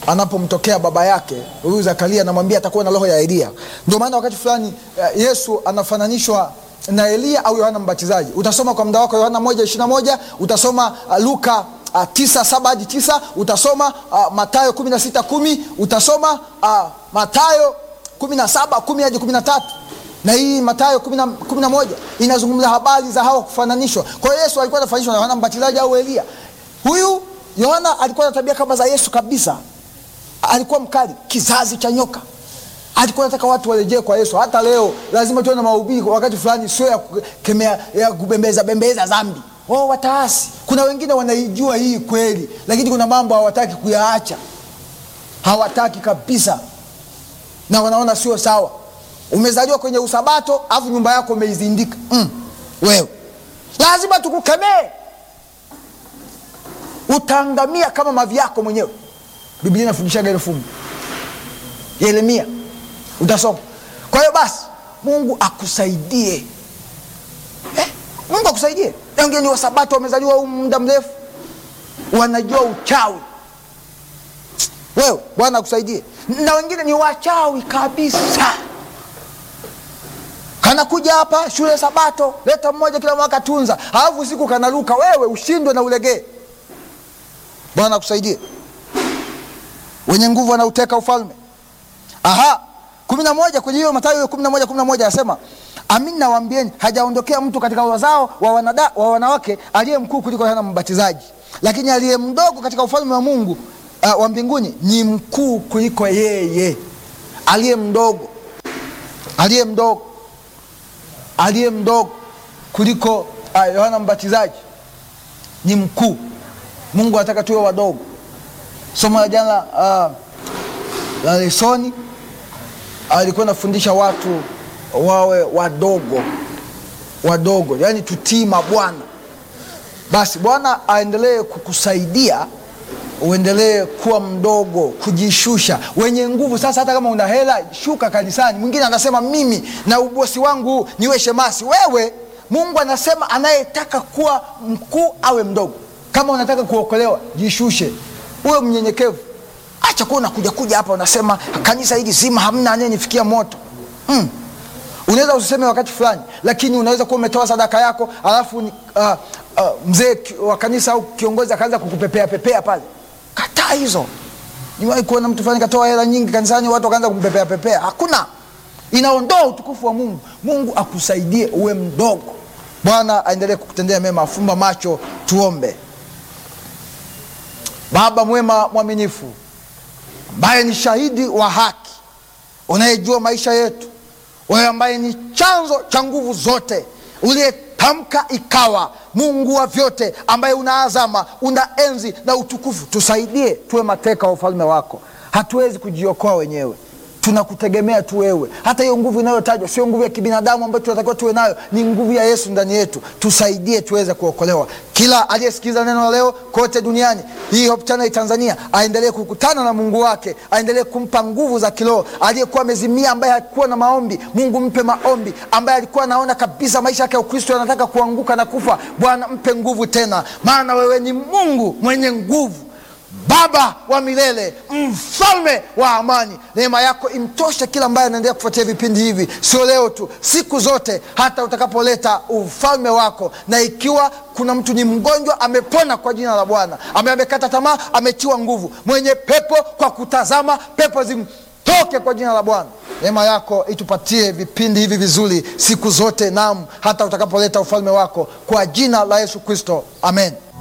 anapomtokea baba yake huyu Zakaria, anamwambia atakuwa na roho ya Elia. Ndio maana wakati fulani eh, Yesu anafananishwa na Elia au Yohana Mbatizaji. Utasoma kwa muda wako Yohana moja ishirini na moja utasoma uh, Luka uh, tisa saba hadi tisa utasoma uh, Matayo kumi na sita kumi utasoma uh, Matayo kumi na saba kumi hadi kumi na tatu na hii Matayo kumi na- kumi na moja inazungumza habari za hawa kufananishwa. Kwa hiyo Yesu alikuwa anafananishwa na Yohana Mbatizaji au Elia. Huyu Yohana alikuwa na tabia kama za Yesu kabisa, alikuwa mkali, kizazi cha nyoka. Alikuwa anataka watu warejee kwa Yesu. Hata leo lazima tuwe na mahubiri kwa wakati fulani, sio ya kukemea, ya kubembeza bembeza dhambi. Wao wataasi. Kuna wengine wanaijua hii kweli, lakini kuna mambo hawataki kuyaacha, hawataki kabisa, na wanaona sio sawa. Umezaliwa kwenye usabato afu nyumba yako umeizindika. Mm, wewe lazima tukukemee, utaangamia kama mavi yako mwenyewe. Biblia inafundishaga ile fungu Yeremia, utasoma. Kwa hiyo basi, Mungu akusaidie eh, Mungu akusaidie. Na Wengine ni wasabato wamezaliwa huu muda mrefu, wanajua uchawi. Wewe Bwana akusaidie. Na wengine ni wachawi kabisa kanakuja hapa shule sabato, leta mmoja kila mwaka tunza, halafu siku kanaruka, wewe ushindwe na ulegee. Bwana akusaidie. Wenye nguvu wanauteka ufalme. Aha, kumi na moja kwenye hiyo Mathayo kumi na moja kumi na moja anasema amin, nawaambieni hajaondokea mtu katika wazao wa, wanada, wa wanawake aliye mkuu kuliko Yohana Mbatizaji, lakini aliye mdogo katika ufalme wa Mungu uh, wa mbinguni ni mkuu kuliko yeye. Aliye mdogo, aliye mdogo aliye mdogo kuliko uh, Yohana Mbatizaji ni mkuu. Mungu anataka tuwe wadogo. Somo la jana uh, la lesoni alikuwa anafundisha watu wawe wadogo wadogo, yaani tutii mabwana. Basi Bwana aendelee kukusaidia uendelee kuwa mdogo, kujishusha, wenye nguvu. Sasa hata kama una hela, shuka kanisani. Mwingine anasema mimi na ubosi wangu huu niwe shemasi. Wewe, Mungu anasema anayetaka kuwa mkuu awe mdogo. Kama unataka kuokolewa, jishushe, uwe mnyenyekevu. Acha kuwa unakuja kuja hapa unasema kanisa hili zima hamna anayenifikia moto mm. Unaweza usiseme wakati fulani, lakini unaweza kuwa umetoa sadaka yako alafu uh, uh, mzee ki- wa kanisa au kiongozi akaanza kukupepea pepea pale. Kataa hizo. Niwahi kuona mtu fulani katoa hela nyingi kanisani, watu wakaanza kumpepea pepea. Hakuna, inaondoa utukufu wa Mungu. Mungu akusaidie uwe mdogo. Bwana aendelee kukutendea mema. Fumba macho, tuombe. Baba mwema mwaminifu, ambaye ni shahidi wa haki, unayejua maisha yetu, wewe ambaye ni chanzo cha nguvu zote, uliyetamka ikawa, Mungu wa vyote, ambaye una azama, una enzi na utukufu, tusaidie tuwe mateka wa ufalme wako. Hatuwezi kujiokoa wenyewe, tunakutegemea tu wewe. Hata hiyo nguvu inayotajwa sio nguvu ya kibinadamu ambayo tunatakiwa tuwe nayo, ni nguvu ya Yesu ndani yetu. Tusaidie tuweze kuokolewa. Kila aliyesikiliza neno la leo kote duniani, hii Hope Channel Tanzania, aendelee kukutana na Mungu wake, aendelee kumpa nguvu za kiroho. Aliyekuwa amezimia, ambaye hakuwa na maombi, Mungu mpe maombi. Ambaye alikuwa anaona kabisa maisha yake ya Ukristo yanataka kuanguka na kufa, Bwana mpe nguvu tena, maana wewe ni Mungu mwenye nguvu Baba wa milele, mfalme wa amani, neema yako imtoshe kila ambaye anaendelea kufuatia vipindi hivi, sio leo tu, siku zote, hata utakapoleta ufalme wako. Na ikiwa kuna mtu ni mgonjwa, amepona kwa jina la Bwana, ambaye amekata tamaa, ametiwa nguvu, mwenye pepo, kwa kutazama pepo zimtoke kwa jina la Bwana. Neema yako itupatie vipindi hivi vizuri siku zote, nam hata utakapoleta ufalme wako, kwa jina la Yesu Kristo, amen.